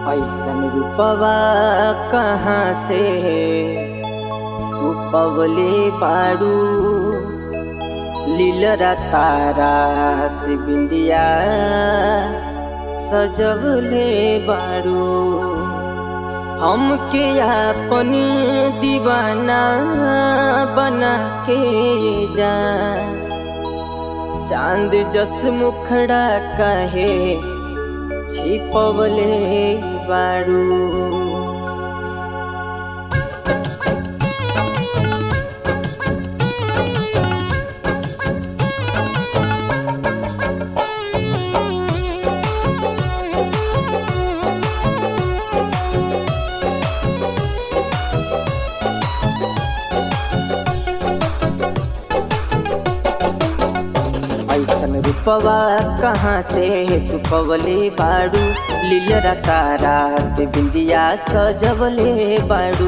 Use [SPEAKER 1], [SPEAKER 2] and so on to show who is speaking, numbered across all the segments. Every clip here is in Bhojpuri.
[SPEAKER 1] ऐसन रूपवा कहाँ से तू पवले बाड़ू लीलरा तारा से बिंदिया सजवले बाड़ू हमके अपनी दीवाना बना के जा चांद जस मुखड़ा कहे छिपवले बाड़ू ऐसन रूपवा कहाँ से तू पवले बाड़ू लीलरा तारा से बिंदिया सजवले बाड़ू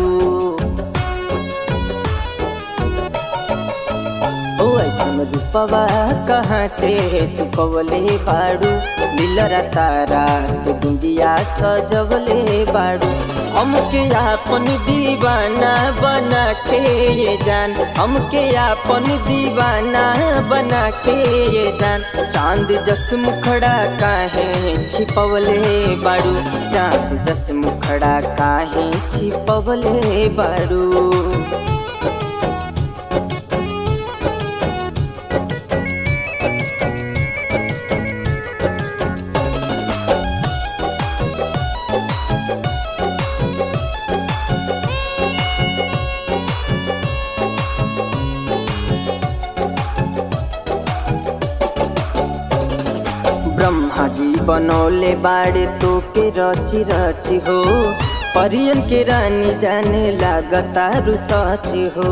[SPEAKER 1] ओ ऐसन रूपवा कहाँ से तू पवले बाड़ू लीलरा तारा से बिंदिया सजवले बाड़ू हमके आपन दीवाना बना के ये जान हमके आपन दीवाना बना के ये जान चांद जस मुखड़ा काहे छिपवले बाड़ू चांद जस मुखड़ा काहे छिपवले बाड़ू ब्रह्मा जी बनौले बाड़े तो के रची रची हो परियन के रानी जाने लागता रुसची हो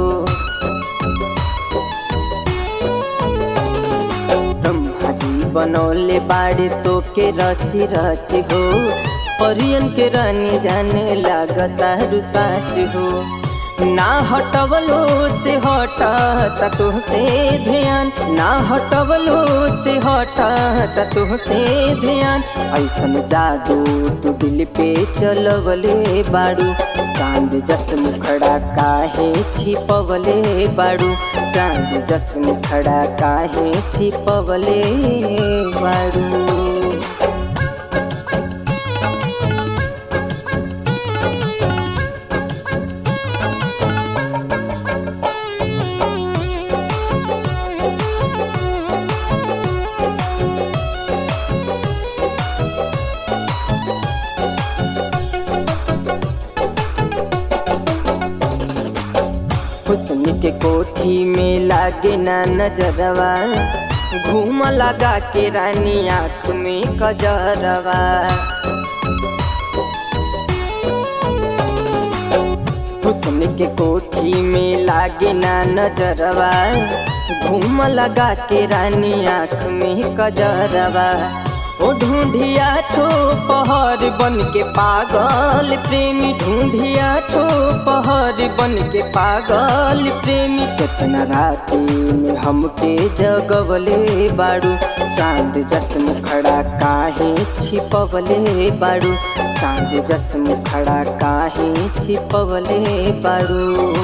[SPEAKER 1] ब्रह्मा जी बनौले बाड़े तो के रची रची हो परियन के रानी जाने लागता रुसाची हो ना हटवलो से हटा तुहसे ध्यान ना हटवलो से हटा तुहसे ध्यान ऐसन जादू तू दिल पे चलवले बाड़ू चांद जस मुखड़ा काहे छिपवले बाड़ू चांद जस मुखड़ा काहे छिपवले बाड़ू हुस्न के कोठी में लागे ना नजरवा घूम लगा के रानी आँख में कजरवा हुस्न के कोठी में लागे ना नजरवा घूम लगा के रानी आँख में कजरवा ओ ढूंढिया ठो पहर बन के पागल प्रेमी ढूंढिया ठो पहर बन के पागल प्रेमी कितना राती में हमके जगवले बाड़ू चांद जस मुखड़ा काहे छिपवले बाड़ू चांद जस मुखड़ा काहे छिपवले बाड़ू